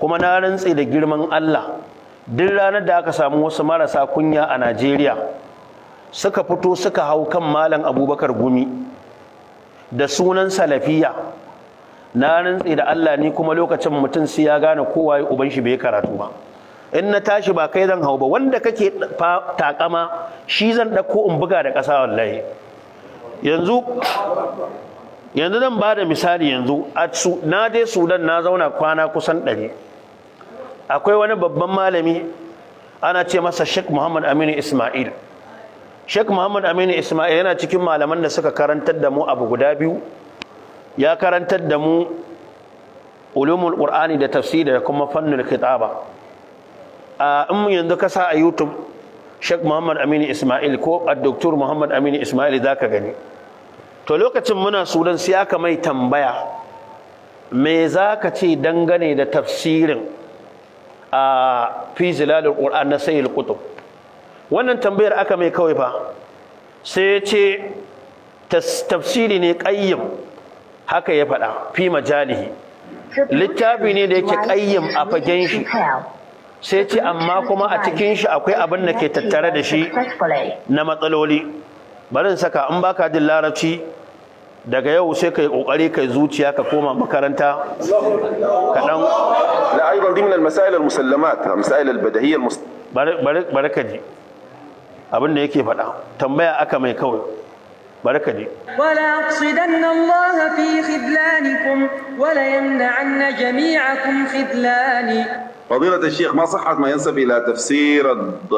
kuma na rantse da girman Allah duk ranar da aka samu wasu marasa kunya a Najeriya suka fito suka hau kan malam Abubakar Gumi da sunan salafiya na rantse da Allah ni kuma lokacin mutum sai ya gane kowa ya uban shi bai karatu ba in na tashi ba kai zan hau ba wanda kake takama shi zan ɗauko in buga da ƙasa wallahi yanzu yanzu zan ba da misali yanzu na dai sudan na zauna kwana kusan ɗari akwai wani babban malami ana ce masa sheikh muhammad aminu ismail sheikh muhammad aminu ismail yana cikin malaman da suka karantar da mu abu guda biyu ya karantar da mu ulumul qur'ani da tafsiri da kuma fannul khitaba a in yanzu ka sa a youtube sheikh muhammad aminu ismail ko a doktor muhammad aminu ismail za ka gani to lokacin muna sudan sai aka mai tambaya me za ka ce dangane da tafsirin a fi zilalul qur'an na sayyid qutub wannan tambayar aka mai kawai fa sai ya ce tafsiri ne qayyim haka ya faɗa fi majalihi littafi ne da yake qayyim a fagen shi sai ce amma kuma a cikin shi akwai abin da ke tattare da shi na matsaloli barin saka in baka jin larabci daga yau sai kai kokari kai zuciya ka koma makaranta kaɗan لا ايضا ضمن المسائل المسلمات المسائل البديهيه المس... bari ka ji abin da yake faɗa tambaya aka mai kawai bari ka ji وليقصدن الله في خذلانكم وليمنعن جميعكم خذلاني فضيلة الشيخ ما صحة ما ينسب إلى تفسير الض...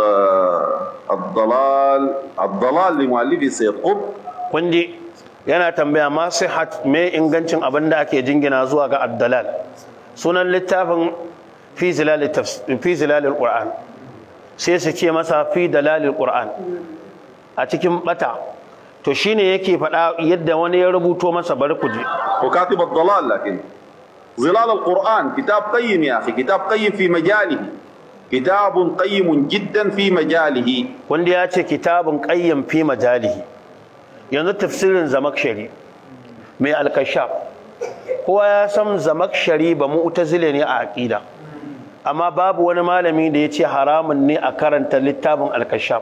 الضلال الضلال لمؤلفه سيد قطب kun ji yana tambaya ma sihat me ingancin abin da ake jingina zuwa ga addalal sunan littafin fi zilalil fi zilalil qur'an sai su ce masa fi dalalil qur'an a cikin bata to shine yake faɗa yadda wani ya rubuto masa bari ku ji وكاتب الضلال لكن ظلال القرآن كتاب قيم يا أخي كتاب قيم في مجاله كتاب قيم جدا في مجاله wanda ya ce kitabun qayyim fi majalihi yanzu tafsirin zamakshari mai alkashaf kowa ya san zamakshari ba mu'tazile ne a aqida amma babu wani malami da ya ce haramun ne a karanta littafin alkashaf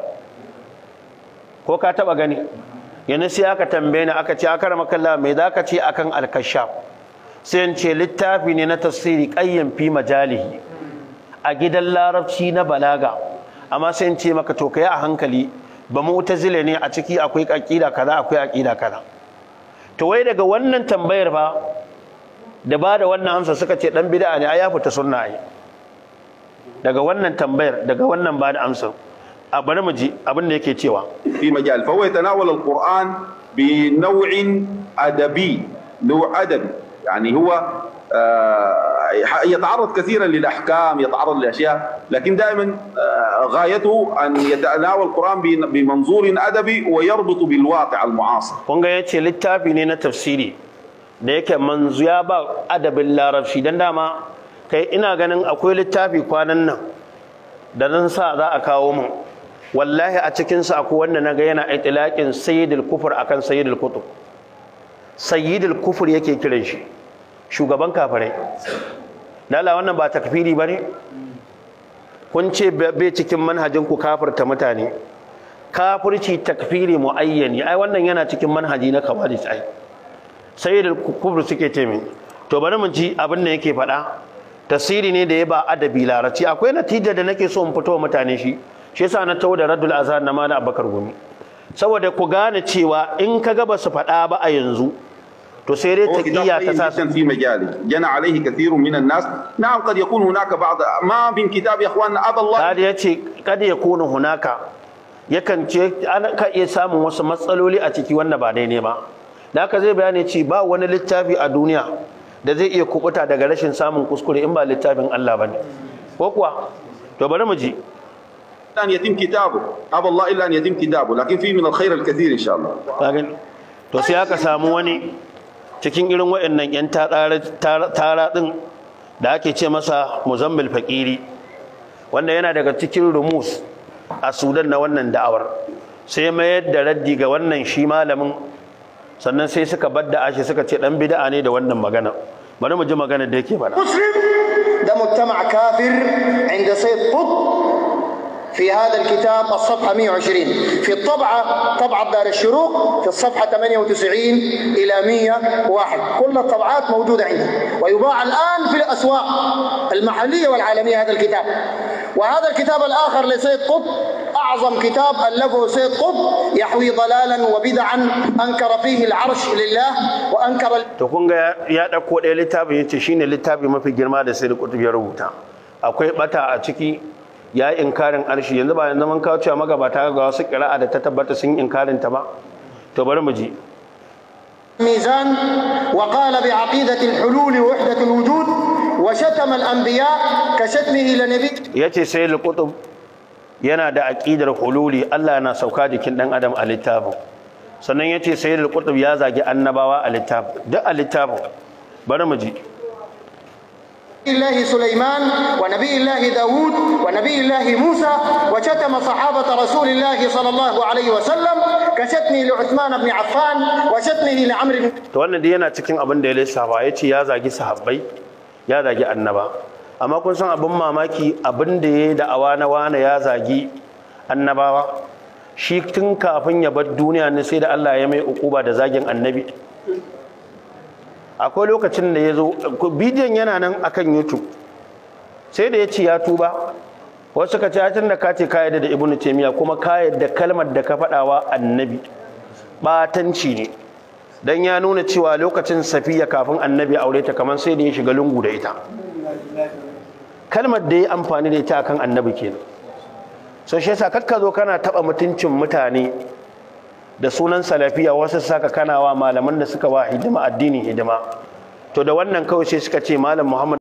ko ka taba gani yanzu sai aka tambaye ni aka ce aka rama kalla mai za ka ce akan alkashaf sai in ce littafi ne na tafsiri qayyim fi majalihi a gidan larabci na balaga amma sai in ce maka to kai a hankali ba mu'tazile ne a ciki akwai aqida kaza akwai aqida kaza to wai daga wannan tambayar fa da ba da wannan amsa suka ce dan bid'a ne ai ya fita sunna ai daga wannan tambayar daga wannan ba da amsa a bari mu ji abin da yake cewa في مجال فهو يتناول القرآن بنوع أدبي نوع أدبي يعني هو آه، يتعرض كثيرا للأحكام يتعرض لأشياء لكن دائما آه، غايته أن يتناول القرآن بن- بمنظور أدبي ويربط بالواقع المعاصر kun ga yace littafi ne na tafsiri da yake manzu ya ba adabin larabci dan dama kai ina ganin akwai littafi kwanan nan da nan sa za a kawo mun wallahi a cikin sa akwai wanda naga yana itlaqin sayyidul kufur akan sayyidul kutub sayyidul kufur yake kiran shi shugaban kafirai lala wannan ba takfiri bane kun ce bai cikin manhajin ku kafirta mutane kafirci takfiri muayyani ai wannan yana cikin manhaji na kawalis ai sayyidul kufur suke ce min to bari mu ji abin da yake faɗa tasiri ne da ya ba adabi larabci akwai natija da nake so in fito wa mutane shi shi yasa na tawo da radul azhar na mana abakar gumi saboda ku gane cewa in ka ga ba su faɗa ba a yanzu to sai dai هو كتاب taqiya ta قيم sa جدا في مجاله جنى عليه كثير من الناس نعم قد يكون هناك بعض ما من كتاب يا اخواننا ابى الله Sadi ya ce kada ya kuna hunaka yakan ce ana ka iya samun wasu matsaloli a ciki wanda ba daidai ba da haka zai bayani ce ba wani littafi a duniya da zai iya kubuta daga rashin samun kuskure in ba littafin Allah bane ko kuwa to bari mu ji ان يتم كتابه ابى الله الا ان يتم كتابه لكن فيه من الخير الكثير ان شاء الله ka gani to sai aka samu wani cikin irin waɗannan yan tara din da ake ce masa muzammil fakiri wanda yana daga cikin rumus a sudan na wannan da'awar sai mayar da raddi ga wannan shi malamin sannan sai suka badda ashi suka ce dan bid'a ne da wannan magana bari mu ji magana da yake faɗa مسلم ده مجتمع كافر عند سيد قطب في هذا الكتاب الصفحة 120 في الطبعة طبعة دار الشروق في الصفحة 98 إلى 101 كل الطبعات موجودة عندي ويباع الآن في الأسواق المحلية والعالمية هذا الكتاب وهذا الكتاب الآخر لسيد قطب أعظم كتاب ألفه سيد قطب يحوي ضلالا وبدعا أنكر فيه العرش لله وأنكر to kun ga ya ɗauko ɗaya littafin ya ce shine littafi mafi girma da sai da kutub ya rubuta akwai bata a ciki ya yi inkarin arshi yanzu ba yanzu mun kawo cewa magabata ga wasu ƙira'a da ta tabbata sun yi inkarin ta ba to bari mu ji الميزان وقال بعقيدة الحلول ووحدة الوجود وشتم الأنبياء كشتمه لنبي ya ce sai kutub yana da aƙidar hululi Allah na sauka jikin ɗan adam a littafin sannan ya ce sai kutub ya zagi annabawa a littafin duk a littafin bari mu ji الله سليمان ونبي الله داود ونبي الله موسى وشتم صحابة رسول الله صلى الله عليه وسلم كشتمه لعثمان بن عفان وشتمه لعمرو بن to wannan dai yana cikin abin da ya lissafa ya ce ya zagi sahabbai ya zagi annaba amma kun san abin mamaki abin da ya yi da'awa na wane ya zagi annabawa shi tun kafin ya bar duniya ne sai da Allah ya mai ukuba da zagin annabi akwai lokacin da ya zo bidiyon yana nan akan youtube sai da ya ce ya tuba wasu ka ce tun da ka ce ka yadda da ibnu taymiya kuma ka yadda kalmar da ka faɗawa annabi batanci ne dan ya nuna cewa lokacin safiya kafin annabi aure ta kamar sai da ya shiga lungu da ita kalmar da ya amfani da ita akan annabi kenan so shi yasa kakka zo kana taba mutuncin mutane da sunan salafiya wasu saka kana wa malaman da suka wa hidima addini hidima to da wannan kawai sai suka ce malam muhammad